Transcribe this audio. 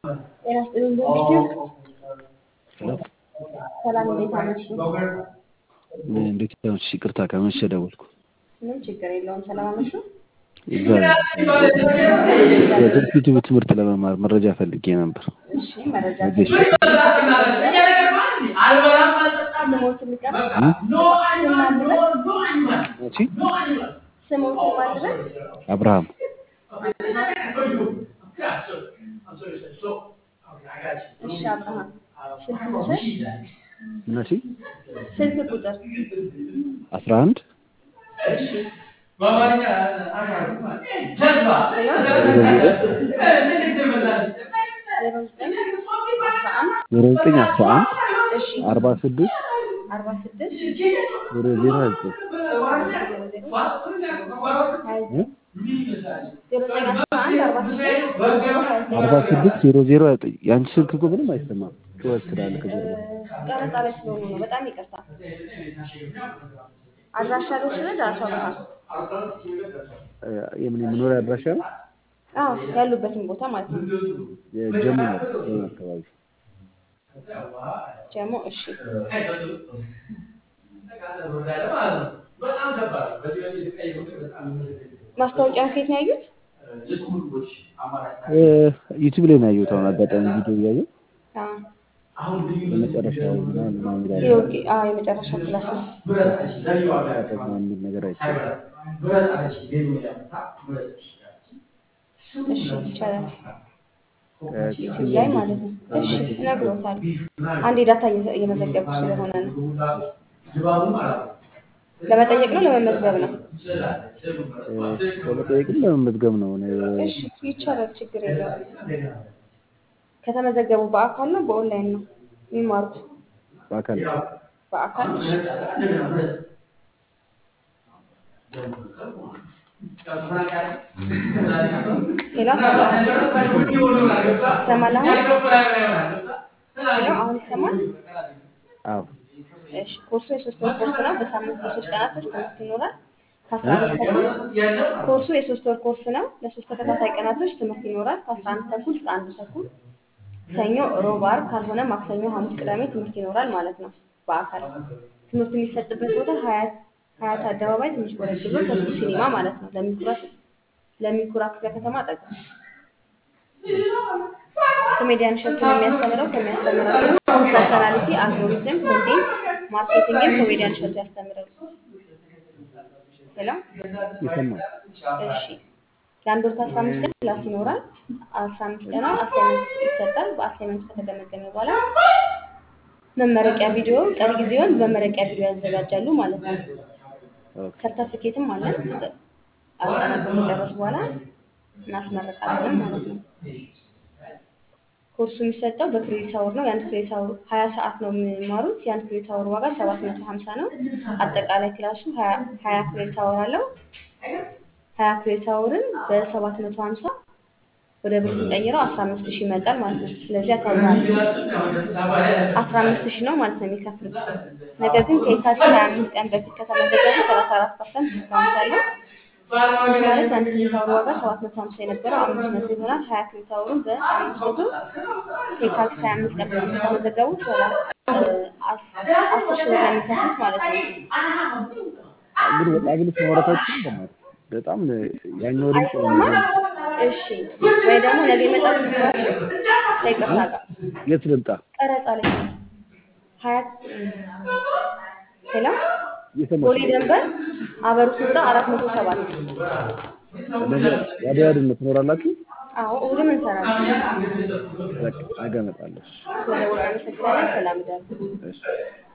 ጤና ይስጥልኝ በምሽቱ ሰላም እንዴት አመሹ? እንዴት ነሽ? ይቅርታ ከመሸ ደወልኩ። ምንም ችግር የለውም። ሰላም አመሹ? እዛ የዩቲዩብ ትምህርት ለመማር መረጃ ፈልጌ ነበር። እሺ መረጃ ወጌሻ ስሞትን ልቀር ስም ማድረግ መቼ? ስሞትን ማድረግ አብርሃም እሺ አብርሃም ስልክ ቁጥር መቼ? ስልክ ቁጥር አስራ አንድ እሺ ዜሮ ዘጠኝ አስራ አንድ ዜሮ ዘጠኝ አስራ አንድ እሺ አርባ ስድስት አርባ ስድስት ዜሮ ዜሮ ሀያ ዘጠኝ ዜሮ ዜሮ ሀያ ዘጠኝ ዜሮ ዘጠኝ አስራ አንድ አርባ ስድስት ሀያ ዘጠኝ አርባ ስድስት ዜሮ ዜሮ ሀያ ዘጠኝ የአንቺ ስልክ እኮ ምንም አይሰማም። ጩኸት ስላለ ከጀርባ ቀረጻ ላይ ስለሆኑ ነው። በጣም ይቅርታ። አድራሻ ልውሰድ አቶ አብርሃም? እ፣ የምን የመኖሪያ አድራሻ ነው? አዎ ያሉበትን ቦታ ማለት ነው። የጀሙ ነው ጀሙ አካባቢ ጀሞ እሺ። ማስታወቂያውን ከየት ነው ያዩት? እ፣ ዩቲዩብ ላይ ነው ያየሁት። አሁን አጋጣሚ ቪዲዮ እያየሁ አዎ የመጨረሻው ምናምን ምናምን ይላል የኦኬ አዎ የመጨረሻ ክላስ ነው። ተጠቅማ የሚል ነገር አይቻልም። እሺ ይቻላል። እ፣ ዩቲዩብ ላይ ማለት ነው። እሺ እነግሮታለሁ። አንዴ ዳታ እየ- እየመዘገብኩ ስለሆነ ነው። ለመጠየቅ ነው ለመመዝገብ ነው? እ፣ ለመጠየቅም ለመመዝገብ ነው። እኔ እሺ ይቻላል፣ ችግር የለውም። ከተመዘገቡ በአካል ነው በኦንላይን ነው የሚማሩት? በአካል በአካል እሺ። ሌላ ይሰማል? አሁን ሌላው አሁን ይሰማል? አዎ እሺ ኮርሱ የሶስት ወር ኮርስ ነው። በሳምንት በሶስት ቀናቶች ትምህርት ይኖራል። ከአስራ አንድ ተኩል ኮርሱ የሶስት ወር ኮርስ ነው። ለሶስት ተከታታይ ቀናቶች ትምህርት ይኖራል። ከአስራ አንድ ተኩል እስከ አንድ ተኩል ሰኞ፣ ሮብ፣ ዓርብ ካልሆነ ማክሰኞ፣ ሐሙስ፣ ቅዳሜ ትምህርት ይኖራል ማለት ነው። በአካል ትምህርት የሚሰጥበት ቦታ ሀያት ሀያት አደባባይ ትንሽ ወረድ ብሎ ተስፉ ሲኒማ ማለት ነው። ለሚኩራ ለሚኩራ ክፍለ ከተማ አጠገብ ኮሜዲያን እሸቱ ነው የሚያስተምረው። ከሚያስተምራቸው ፐርሰናሊቲ፣ አልጎሪዝም፣ ኮንቴንት ማርኬቲንግን ኮሜዲያን እሸቱ ያስተምራል። ሄሎ ይሰማል። እሺ የአንድ ወር ከአስራ አምስት ቀን ክላስ ይኖራል። አስራ አምስት ቀን አሳይመንት ይሰጣል። በአሳይመንት ከተገመገመ በኋላ መመረቂያ ቪዲዮ ቀሪ ጊዜውን በመመረቂያ ቪዲዮ ያዘጋጃሉ ማለት ነው። ኦኬ ሰርተፊኬትም አለን። አጠናቀው ከጨረሱ በኋላ እናስመረቃለን ማለት ነው። ኮርሱ የሚሰጠው በክሬዲት አወር ነው። የአንድ ክሬዲት አወር ሀያ ሰዓት ነው የሚማሩት። የአንድ ክሬዲት አወር ዋጋ ሰባት መቶ ሀምሳ ነው። አጠቃላይ ክላሱ ሀያ ሀያ ክሬዲት አወር አለው። ሀያ ክሬዲት አወርን በሰባት መቶ ሀምሳ ወደ ብር ስንቀይረው አስራ አምስት ሺህ ይመጣል ማለት ነው። ስለዚህ አካባቢ አስራ አምስት ሺህ ነው ማለት ነው የሚከፍሉት። ነገር ግን ከየካቲት ሀያ አምስት ቀን በፊት ከተመዘገቡ ሰላሳ አራት ፐርሰንት ዲስካውንት አለው። ይህ ማለት የአንድ ክሬዲት አወር ዋጋ ሰባት መቶ ሀምሳ የነበረው አምስት መቶ ይሆናል። ሀያ ክሬዲት አወሩን በአምስት መቶ ከየካቲት ሀያ አምስት ቀን በፊት ከተመዘገቡ ሰላ- አስ- አስር ሺህ ብር ነው የሚከፍሉት ማለት ነው። ግን በጣም ግን ማውራታችን በእናትህ በጣም ያኛው ድምፅ ነው አይሰማም? የሚገርምህ። እሺ ወይ ደግሞ ነገ ይመጣል ትምህርታችን ከይቅርታ ጋር የት ልምጣ? ቀረጻ ላይ ነው። ሀያ ሄሎ እየሰማሽ ቦሌ ነው? ደንበር አበሩት ህንፃ አራት መቶ ሰባት ነገ ወዲያ ድን ትኖራላችሁ? አዎ እሑድም እንሰራለን። በቃ ነገ እመጣለሁ። ስለደወልን አመሰግናለን። ሰላም እደሩ። እሺ